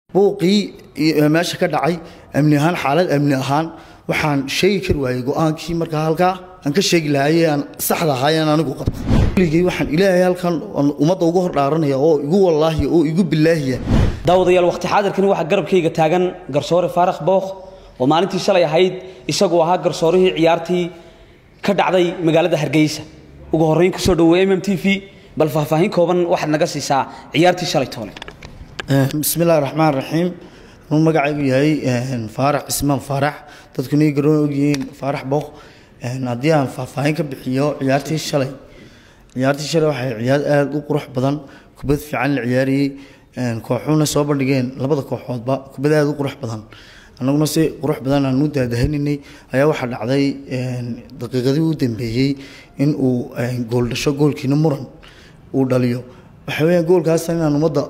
buuqii meesha ka dhacay amni ahaan xaalad amni ahaan waxaan sheegi kari waayey go-aankii markaa halkaa aan ka sheegi lahaayee aan saxda ahaayeen anigu qabtay weligay waxaan ilaahay halkan ummadda uga hor dhaaranaya oo igu wallaahiya oo igu bilaahiya daawadayaal waqti xaadirkani waxaa garabkayga taagan garsoore faarax bookh oo maalintii shalay ahayd isagoo ahaa garsoorihii ciyaartii ka dhacday magaalada hargeysa ugu horrayn kusoo dhaweey mm t v bal faahfaahin kooban waxaad naga siisaa ciyaartii shalay toole bismi illaahi raxmaan raxiim anuu magacaygu yahay faarax cismaan faarax dadkuna ii garoon ogyihiin faarax bookh haddii aan faahfaahin ka bixiyo ciyaartii shalay ciyaartii shalay waxay ciyaar aada u qurux badan kubad fiican la ciyaariyey kooxuhuna soo bandhigeen labada kooxoodba kubad aada u qurux badan annaguna si qurux badan aan u daadahaninay ayaa waxaa dhacday daqiiqadii u dambeeyey in uu gool dhasho goolkiina muran uu dhaliyo waxa weeyaan goolkaas inaan ummadda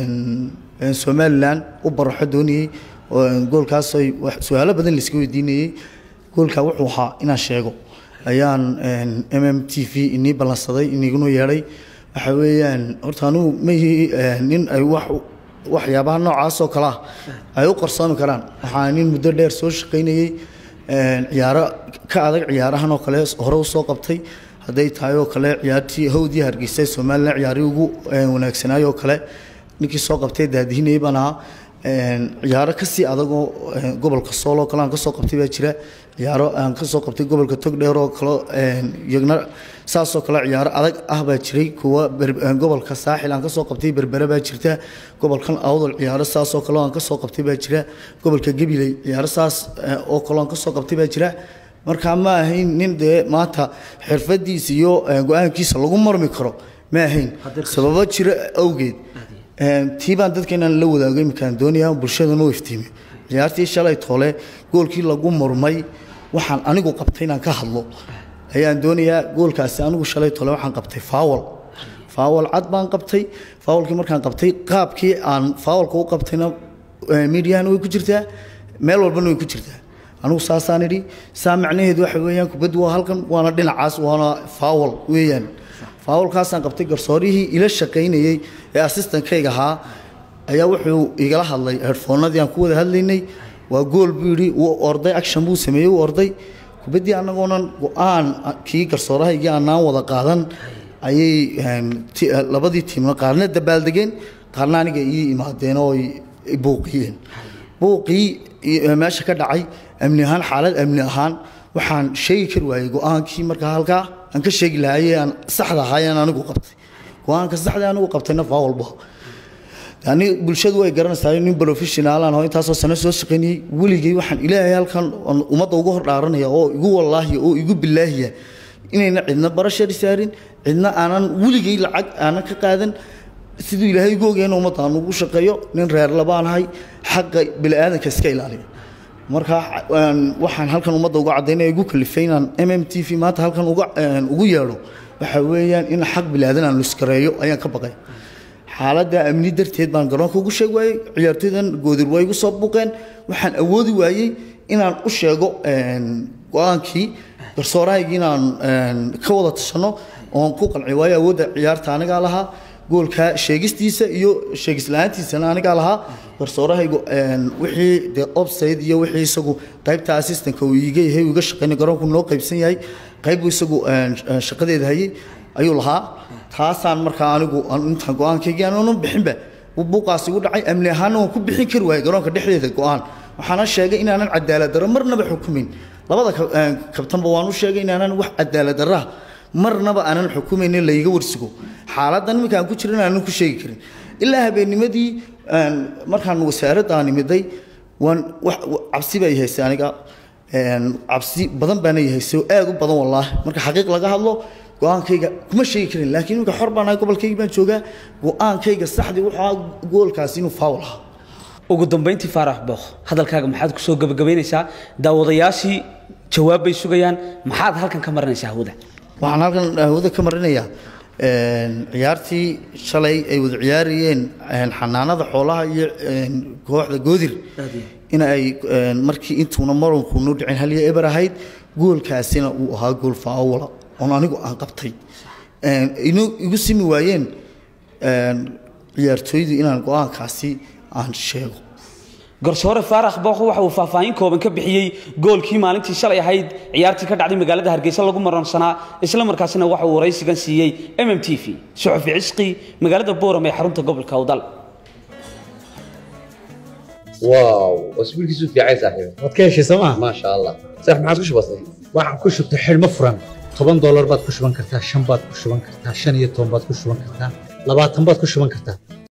somalilan u baraxo doonayey goolkaas su-aalo badan layska weydiinayey goolkaa wuxuu ahaa inaan sheego ayaan m m t v inii ballansaday iniguna yeedhay waxa weeyaan horta anugu mayihi nin ay wax waxyaabaha noocaas oo kale ah ay u qarsoomi karaan waxaa nin muddo dheer soo shaqaynayey ciyaaro ka adag ciyaarahan oo kale hore usoo qabtay hadday tahay oo kale ciyaartii hawdii hargeysa somalilan ciyaarihii ugu wanaagsanaay oo kale ninkii soo qabtay daadihinayay baan ahaa ciyaaro kasii adagoo gobolka sool oo kale aan kasoo qabtay baa jira ciyaaro aan kasoo qabtay gobolka togdheer oo kale iyagna saasoo kale ciyaaro adag ah baa jiray kuwa gobolka saaxil aan kasoo qabtay berbere baa jirta gobolkan awdal ciyaaro saasoo kale aan kasoo qabtay baa jira gobolka gabiley ciyaaro saas oo kale aan kasoo qabtay baa jira markaa ma ahayn nin dee maanta xirfadiisa iyo go-aankiisa lagu marmi karo ma ahayn sababo jira awgeed tii baan dadka inaan la wadaago iminkaan doonaya bulshadana u iftiimiyo ciyaartii shalay toole goolkii lagu murmay waxaan anigu qabtay inaan ka hadlo ayaan doonayaa goolkaasi anigu shalay toole waxaan qabtay faawal faawal cad baan qabtay faawalkii markaan qabtay qaabkii aan faawalka u qabtayna miidiyahana way ku jirtaa meel walbana way ku jirtaa anigu saasaan idhi saa macnaheedu waxa weeyaan kubaddu waa halkan waana dhinacaas waana faawal weeyaan faawalkaasaan qabtay garsoorihii ila shaqaynayey ee assistankayga ahaa ayaa wuxuu igala hadlay headfoonadii aan ku wada hadlaynay waa gool buu yidhi wuu orday action buu sameeyey wuu orday kubaddii annagoonan go-aan kii garsoorahaygii aanaan wada qaadan ayay labadii tiimna qaarna dabaaldegeen qaarna aniga ii imaadeen oo buuqiyeen buuqii meesha ka dhacay amni ahaan xaalad amni ahaan waxaan sheegi kari waayey go-aankii markaa halkaa aan ka sheegi lahaayee aan saxda ahaayeen anigu qabtay go-aanka saxda anigu qabtayna faa walba yani bulshadu way garanaysaa nin professionaalan oo intaasoo sano soo shaqaynayey weligay waxaan ilaahay halkan ummadda uga hor dhaaranaya oo igu wallaahiya oo igu bilaahiya inayna cidna barashari saarin cidna aanan weligay lacag aanan ka qaadan siduu ilaahay igu ogyahay in ummadda aan ugu shaqeeyo nin reer labaanahay xaqa bini'aadanka iska ilaaliya marka waxaan halkan ummadda uga caddaynaya igu kalifay inaan m m t v maanta halkan uga ugu yeedho waxa weeyaan in xaq bilaadan aan luskareeyo ayaan ka baqay xaaladda amni darteed baan garoonka ugu sheegi waayey ciyaartoydan goodir waa igu soo buuqeen waxaan awoodi waayey inaan u sheego go-aankii garsoorahaygii inaan ka wada tashanno oon ku qanci waayo awoodda ciyaarta anigaa lahaa goolka sheegistiisa iyo sheegislahaantiisana anigaa lahaa garsoorahaygu wixii dee obside iyo wixii isagu qaybta assistanka uu iiga yahay uu iga shaqaynay garoonku noo qaybsan yahay qayb buu isagu shaqadeeda hayay ayuu lahaa taasaan markaa anigu intaan go-aankaygii aanan bixinba buuqaasi igu dhacay amni ahaana waan ku bixin kari waayey garoonka dhexdeeda go-aan waxaana sheegay inaanan cadaalad darro marnaba xukumin labada kabtanba waan u sheegay inaanan wax cadaalad darraha marnaba aanan xukumaynin layga warsigo xaaladdan iminka aan ku jiran aanan ku sheegi karin ilaa habeennimadii markaan wasaaradda aan imiday waan cabsi baa ihaysay aniga cabsi badan baana ihaysay oo aad u badan wallaahi marka xaqiiq laga hadlo go-aankayga kuma sheegi karin laakiin iminka xor baan ahay gobolkayga baan joogaa go-aankayga saxdii wuxuu ahaa goolkaasi inuu faawal ahaa ugu dambayntii faarax bookh hadalkaaga maxaad kusoo gabagabaynaysaa daawadayaashii jawaab bay sugayaan maxaad halkan ka marinaysaa hawada waxaan halkan hawada ka marinayaa ciyaartii shalay ay wada ciyaarayeen xanaanada xoolaha iyo kooxda goodir in ay markii intuuna maranku noo dhicin haliya eber ahayd goolkaasina uu ahaa gool faawala oon anigu aan qabtay igu simi waayeen ciyaartooydu inaan go-aankaasi aan sheego garsoore faarax bookh waxa uu faahfaahin kooban ka bixiyey goolkii maalintii shalay ahayd ciyaartii ka dhacday magaalada hargeysa lagu maransanaa isla markaasina waxa uu waraysigan siiyey mm t v suxufi cisqi magaalada booram ee xarunta gobolka awdal واو واسبوعك في عايز صاحبي waad ka heshay sooma ما شاء الله صح ما عاد وش بصير waxaan ku shubtay xidhmo furan toban doolar baad ku shuban kartaa shan baad ku shuban kartaa shan iyo toban baad ku shuban kartaa labaatan baad ku shuban kartaa